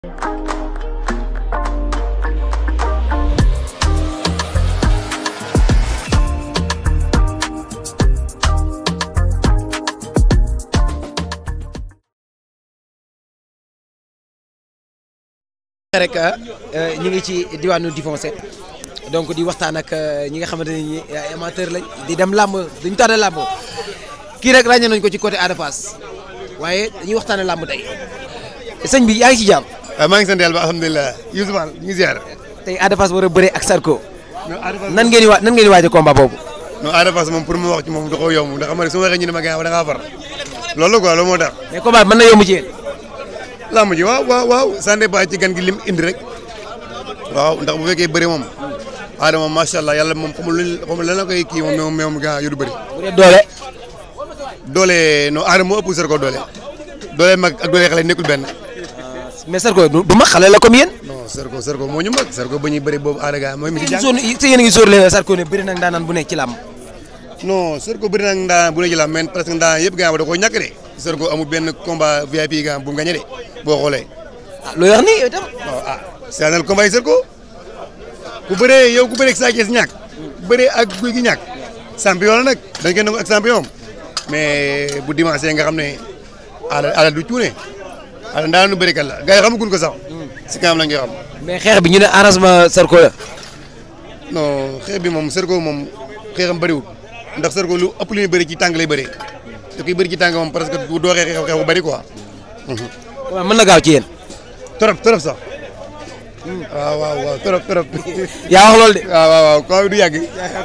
rek ñu ngi ci diwaanu Difoncé donc di waxtaan ak ñi nga xamante ne ñi ay amateur lañ di dem làmb duñu tànn làmb kii rek ràññee nañ ko ci côté Ada Fass waaye dañuy waxtaane làmb tey sëñ bi yaa ngi ci jàmm. waaw maa ngi sant yàlla ba alhamdulilah Youssouf Al ñu ngi ziar. tey Ada Fass war a bëre ak Sarko non Ada Fass nan ngeen di wa nan ngeen di waaj a combat boobu. non Ada Fass moom pour mu wax ci moom da koo yomb ndax xam nga su ma waxee ñu ne ma gaaw da ngaa far loolu quoi loolu moo tax. mais combat bi mën na yomb ci yéen. làmb ji waaw waaw waaw ça dépend ci gan gi lim indi rek waaw ndax bu fekkee bëri moom Ada moom macha allah yàlla moom xamul lu xamul lan la koy kii moom moom moom gaa yu du bëri. bu dee doole. doole non Ada moo ëpp Sarko doole doole mag ak doole xale nekkul benn. mais Sarko du du mag xale la comme yéen. non Sarko Sarko moo ñu mag Sarko ba ñuy bëri boobu Ada gaa mooy mi ci jàng. yéen a ngi yéen a ngi sóor leen Sarko ne bëri nag daanaan bu nekk ci làmb. non Sarko bëri na ndaan bu ne jëlaat mais presque ndaan yëpp gaa da koo ñàkk de Sarko amul benn combat VIP gaa bu mu gagné de boo xoolee. ah loo wax nii yow itam. waaw ah c'est combat yi Sarko ku bëree yow ku bëree ak Sa Thiès ñàkk bëree ak guy gi ñàkk champion la nag dañ koy nangu ak champion mais bu dimanche nga xam ne ala ala du cuune ala ndaan nu bëri kat la gars yi xamaguñ ko sax si kanam la nga xam mais xeex bi ñu ne arrangement Sarko la. non xeex bi moom Sarko moom xeexam bëriwul ndax Sarko lu ëpp lu muy bëri ci tàng lay bëree da koy bëri ci tàng moom parce que du dooxee xeex xeex bu bëri quoi. waaw mën na gaaw ci yéen. trop trop sax waaw waaw waaw trop trop. yaa wax loolu de. waaw waaw waaw koo du yàgg.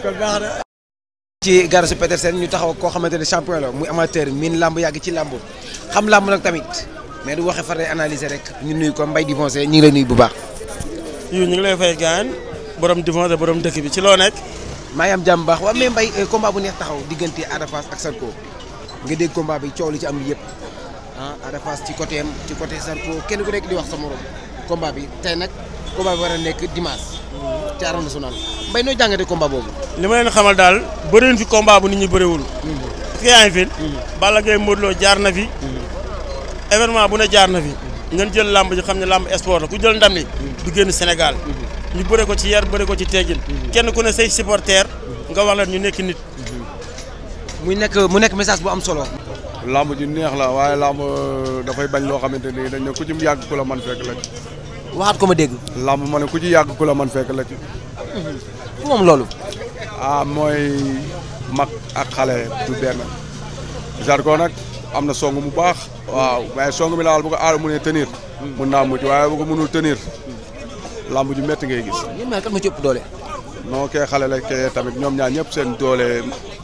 ci Garasu Petersen ñu taxaw koo xamante ne champion la muy amateur miin làmb yàgg ci làmb xam làmb nag tamit mais du waxe far day analyser rek ñu nuyu ko Mbaye Difoncé ñu ngi lay nuyu bu baax. yu ñu ngi lay fay gaan borom Difoncé borom dëkk bi ci loo nekk. maa ngi am jàmm baax waaw mais Mbaye combat bu neex taxaw diggante Ada Fass ak Sarko nga dégg combat bi coow li ci am yëpp ah Ada Fass ci côté am ci côté Sarko kenn ku nekk di wax sa morom combat bi tey nag combat bi war a nekk dimanche ci arène nationale Mbaye noo jàngatee combat boobu. li ma leen xamal daal bëriwul fi combat bu nit ñi bëriwul. est-ce que yaa ngi fi. Balla Gaye Modou Lo jaar na fi. événement bu ne jaar na fi. ngeen jël làmb ji xam ne làmb sport la ku jël ndam li du génn Sénégal. ñu bëre ko ci yar bëre ko ci teggin. kenn ku ne say supporter nga wax la ñu nekk nit. muy nekk mu nekk message bu am solo. lamb ji neex la waaye lamb dafay bañ loo xamante ni dañ ne ku ci yàgg ku la man fekk la ci. waxaat ko ma dégg. lamb ma ne ku ci yàgg ku la man fekk la ci. fu moom loolu. ah mooy mag ak xale du benn. Zarko nag am na song mu baax. waaw waaye song mi laal bu ko aar mu ne tenir. mun naa mucc waaye bu ko mënul tenir. lamb ju métti ngay gis. ñoom ñaar kan ma ci ëpp doole. non kee xale la kee tamit ñoom ñaar ñëpp seen doole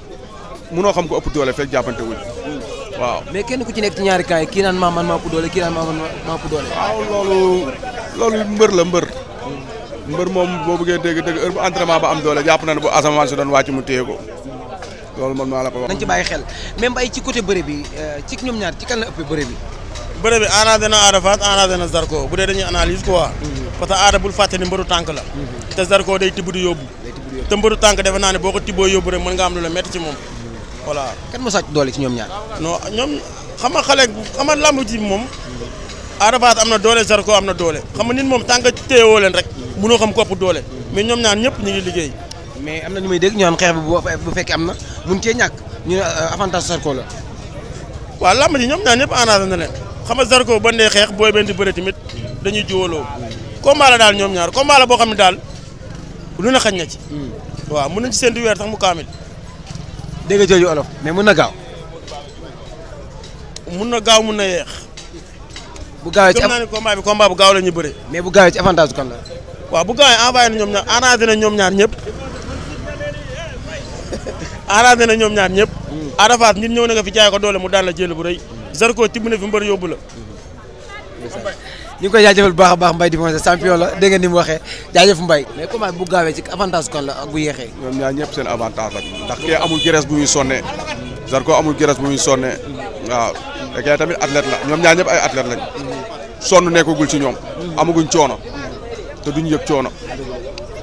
munoo xam ko ëpp doole fekk jàppante wuñ waaw. mais kenn ku ci nekk ci ñaari camp yi kii naan maa man maa ëpp doole kii naan maa man maa ëpp doole. waaw loolu loolu mbër la mbër. mbër moom boo bëggee dégg dégg heure bu entraînement ba am doole jàpp na ne bu asamaan si doon wàcc mu téye ko loolu man maa la ko wax. nañ ci bàyyi xel même ay ci côté bëre bi ci ñoom ñaar ci kan la ëppee bëre bi. bëre bi arrangé na Ada Fass arrangé na Zarko bu dee dañuy analyse quoi. parce que Ada bul fàtte ni mbëru tànk la. te Zarko day tibb di yóbbu. te mbëru tànk defe naa ne boo ko tibboo yóbbu rek mën nga am lu la métti ci moom voilà. kan moo sàcc doole ci ñoom ñaar. non ñoom xam nga xale xam nga lamb ji moom Ada Fass am na doole Zarko am na doole xam nga nit moom tànk téyewoo leen rek mënoo xam kopp doole mais ñoom ñaar ñëpp ñu ngi liggéey. mais am na ñu may dégg ñu naan xeex bi bu fekkee am na mun cee ñàkk ñu ne avantage Zarko la. waaw lamb ji ñoom ñaar ñëpp arrangé na leen xam nga Zarko ba ndee xeex booy benn di bëre tamit dañuy jiwaloo combat la daal ñoom ñaar combat la boo xam ne daal lu ne xañ na ci. waaw mën nañ ci seen di weer sax mu kaamil. dégg nga jooju olof mais mun na gaaw. mun na gaaw mun na yeex. bu gaawee ci gëm naa ne combat bi combat bu gaaw la ñu bëre. mais bu gaawee ci avantage kan la. waaw bu gaawee envoyé na ñoom ñaar arrangé na ñoom ñaar ñëpp. arrangé na ñoom ñaar ñëpp. Ada Fass nit ñëw na nga fi jaay ko doole mu daan la jël bu rëy. Zarko tibb na fi mbër yóbbu la. ñu ngi koy jaajëfal bu baax a baax Mbaye Difoncé champion la dégg nga ni mu waxee jaajëf Mbaye mais combat bu gaawee ci avantage kan la ak bu yeexee. ñoom ñaar ñëpp seen avantage la ndax kee amul graisse bu muy sonnee Zarko amul graisse bu muy sonnee waaw te kee tamit athlète la ñoom ñaar ñëpp ay athlète lañ sonn nekkagul ci ñoom amaguñ coono te duñ yëg coono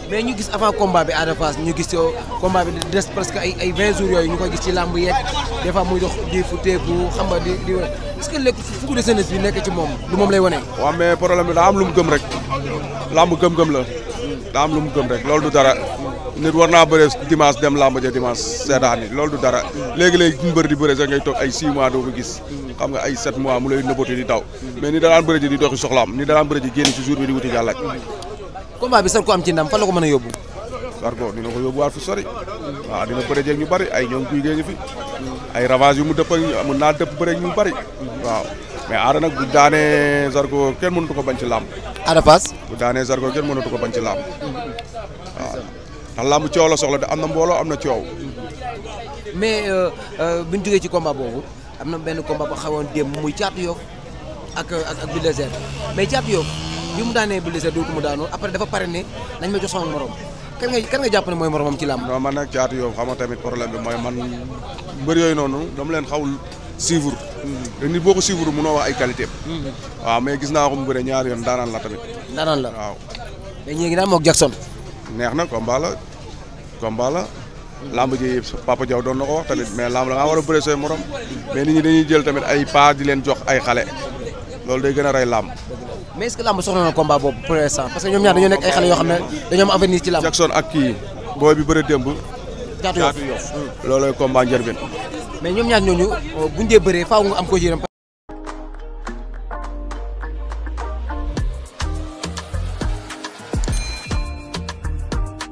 mais ñu gis avant combat bi Ada Fass ñu gis yow combat bi des presque ay ay 20 jours yooyu ñu koy gis ci làmb yeeg des fois muy dox di fu teeku xam nga di di est-ce que léegi fukki de jeunesse bi nekk ci moom lu moom lay wane. waaw mais problème bi daa am lu mu gëm rek lamb gëm-gëm la daa am lu mu gëm rek loolu du dara nit war naa bëre dimanche dem lamb ja dimanche seetaan ni loolu du dara léegi-léegi ñu bëri di bëre sax ngay toog ay 6 mois doo ko gis xam nga ay 7 mois mu lay nëbbatu di daw mais ni danaan bëre ji di doxi soxlaam ni danaan bëre ji génn ci jour bi di wuti jàllak combat bi sax ko am ci ndam fan la ko mën a yóbbu. Zarko dina ko yóbbuwaat fu sori waaw dina bëre jeeg ñu bari ay ñoom guy gée ngi fi ay ravage yu mu dëpp ak mën naa dëpp bëre ñu bari waaw mais aada nag bu daanee Zarko kenn mënatu ko bañ ci làmb Ada Fass. bu daanee Zarko kenn mënatu ko bañ ci làmb waaw ndax làmb coow la soxla de am na mbooloo am na coow mais bu ñu jógee ci combat boobu am na benn combat bu xawoon démb muy caatu yoof ak ak ak Bulldozer mais caatu yoof bi mu daanee Bulldozer dootu mu daanoo après dafa pare ne nañ ma jox sama morom kan nga kan nga jàpp ne mooy moromam ci làmb. non man nag caatu yow xam nga tamit problème bi mooy man mbër yooyu noonu dama leen xawul suivre te nit boo ko suivre mënoo wax ay qualité waaw mais gis naa ko mu bëre ñaari yoon daanaan la tamit daanaan la waaw mais ñii ngi naan moog Jackson. neex na combat la combat la lamb ji Papa Diaw doon na ko wax tamit mais lamb da ngaa war a bëre say morom mais nit ñi dañuy jël tamit ay pas di leen jox ay xale loolu day gën a rey lamb mais est-ce que làmb soxla na combat boobu pour l'instant parce que ñoom ñaar dañoo nekk ay xale yoo xam ne dañoo am avenir ci làmb. Jackson ak kii booy bi bëre démb caatu yoof loolooy combat njërbin mais ñoom ñaar ñooñu buñ dee bëree faaw nga am ko ci yaram